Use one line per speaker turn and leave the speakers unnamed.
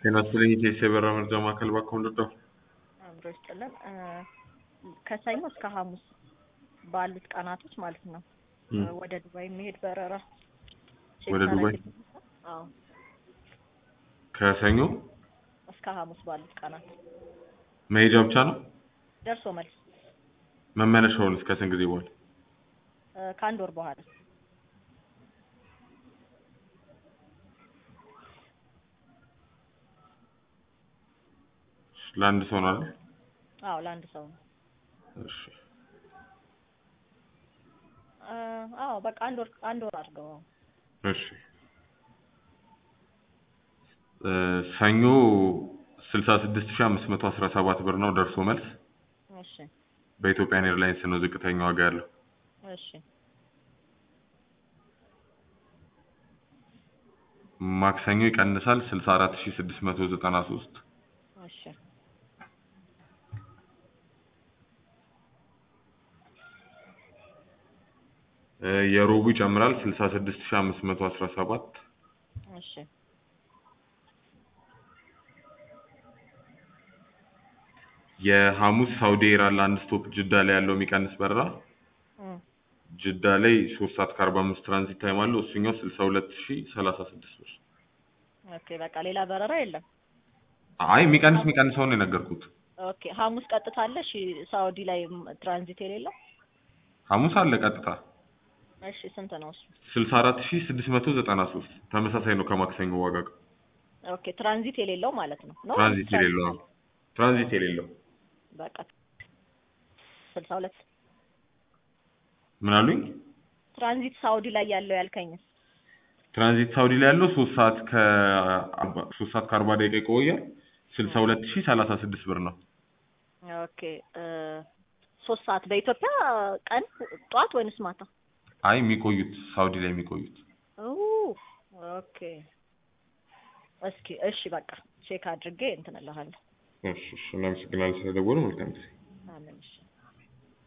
ጤና ይስጥልኝ የኢቲኤስ የበረራ መረጃ ማዕከል እባክዎ ልርዳዎ?
አብሮ ይስጥልን እ ከሰኞ እስከ ሐሙስ ባሉት ቀናቶች ማለት ነው
እም፣
ወደ ዱባይ የሚሄድ በረራ ቼክ
ወደ ዱባይ?
ታደርግልኛለህ? አዎ
ከሰኞ
እስከ ሐሙስ ባሉት ቀናት
መሄጃ ብቻ ነው?
ደርሶ መልስ
መመለሻውን እስከ ስንት ጊዜ በኋላ?
እ ከአንድ ወር በኋላ
ለአንድ ሰው ነው አይደል?
አዎ ለአንድ ሰው ነው
እሺ
እ አዎ በቃ አንድ ወር አንድ ወር አድርገው አዎ
እሺ እ ሰኞ ስልሳ ስድስት ሺህ አምስት መቶ አስራ ሰባት ብር ነው ደርሶ መልስ።
እሺ
በኢትዮጵያን ኤርላይንስ ነው ዝቅተኛ ዋጋ ያለው።
እሺ
ማክሰኞ ይቀንሳል ስልሳ አራት ሺህ ስድስት መቶ ዘጠና ሶስት
እሺ
እ የሮቡ ይጨምራል ስልሳ ስድስት ሺህ አምስት መቶ አስራ ሰባት
እሺ
የሐሙስ ሳውዲ ኤር አለ አንድ ስቶፕ ጅዳ ላይ ያለው የሚቀንስ በረራ
እም
ጅዳ ላይ ሶስት ሰዓት ከአርባ አምስት ትራንዚት ታይም አለው እሱኛው ስልሳ ሁለት ሺህ ሰላሳ ስድስት ብር።
ኦኬ በቃ ሌላ በረራ የለም
አይ የሚቀንስ የሚቀንሰውን ነው የነገርኩት።
ኦኬ ሐሙስ ቀጥታ አለ እሺ ሳውዲ ላይ ትራንዚት የሌለው
ሐሙስ አለ ቀጥታ
እሺ ስንት ነው እሱ
ስልሳ አራት ሺህ ስድስት መቶ ዘጠና ሶስት ተመሳሳይ ነው ከማክሰኞ ዋጋ ጋር።
ኦኬ ትራንዚት የሌለው ማለት ነው ነው
ትራንዚት የሌለው ነው። ትራንዚት የሌለው
በቃ ስልሳ ሁለት
ምን አሉኝ?
ትራንዚት ሳውዲ ላይ ያለው ያልከኝስ
ትራንዚት ሳውዲ ላይ ያለው ሶስት ሰዓት ከአርባ ሶስት ሰዓት ከአርባ ደቂቃ ይቆያል ስልሳ ሁለት ሺህ ሰላሳ ስድስት ብር ነው።
ኦኬ እ ሶስት ሰዓት በኢትዮጵያ ቀን ጠዋት ወይንስ ማታ?
አይ የሚቆዩት ሳውዲ ላይ የሚቆዩት
ኦ ኦኬ እስኪ እሺ በቃ ቼክ አድርጌ እንትን እልሃለሁ።
እሺ እሺ እናመሰግናለን ስለደወሉ መልካም ጊዜ።
አሜን እሺ